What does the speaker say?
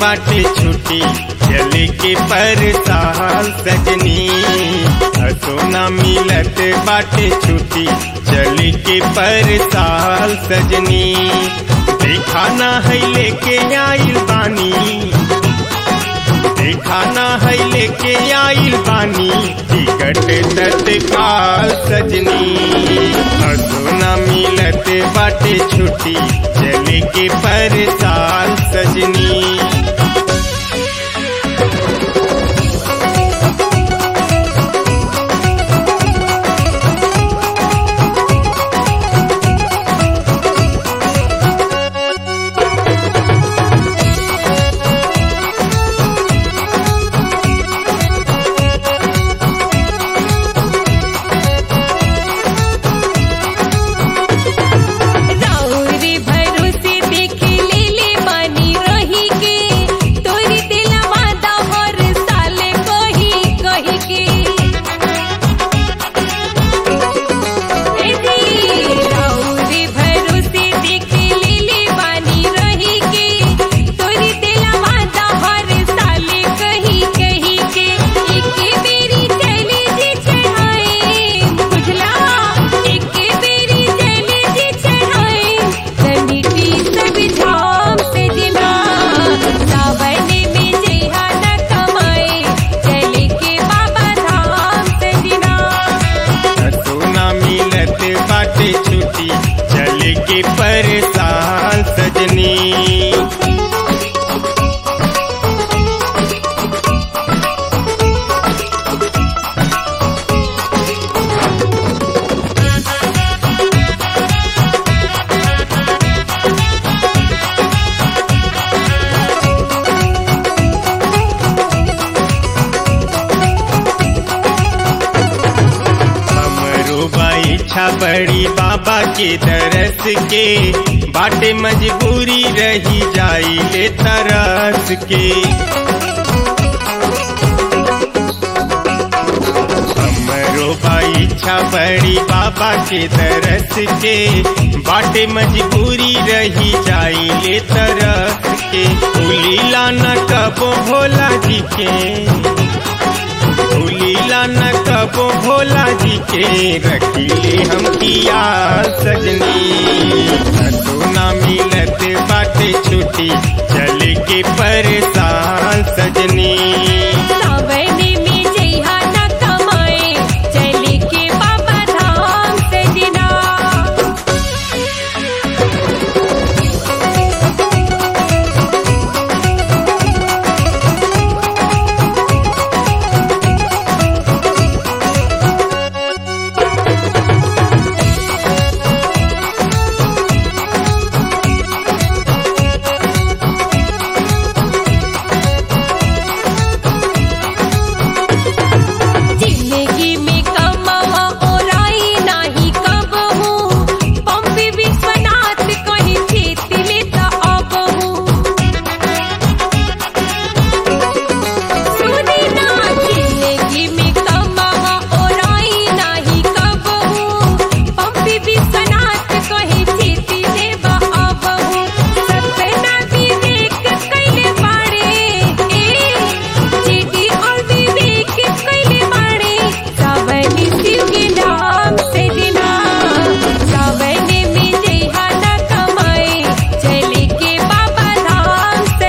बाटे छुट्टी चले के पर साल सजनी सोना मिलत बाटे छुट्टी चले के पर साल सजनी देखा ना है लेके आइल बानी देखा ना है लेके आइल बानी टिकट तत्काल सजनी सोना मिलत बाटे छुट्टी चले के पर साल सजनी राउरी भरोसे देख लेले बानी रही के तोरी दिलवा दा हर साल कही कही के ए दी राउरी भरोसे देख लेले बानी रही के तोरी दिलवा दा हर साल कही कही के एके बेरी चली जी चढ़ाए बुझला एके बेरी चली जी चढ़ाए तनिटी सब झाम से दिना सावन में जेहा न कमाए चले के बाबा धाम से दिना सोना मिलत बाटे छुट्टी चले के पर साल सजनी हमरो बा इच्छा बड़ी बाबा के दरस के बाटे मजबूरी रही जाई ले तरस के हमरो बा इच्छा बड़ी बाबा के दरस के बाटे मजबूरी रही जाई ले तरस के लीला न कबो भोला जी के लीला न कबो भोला जी के रखिले हम किया सजनी सोना मिलत बाटे छुट्टी चले के पर साल सजनी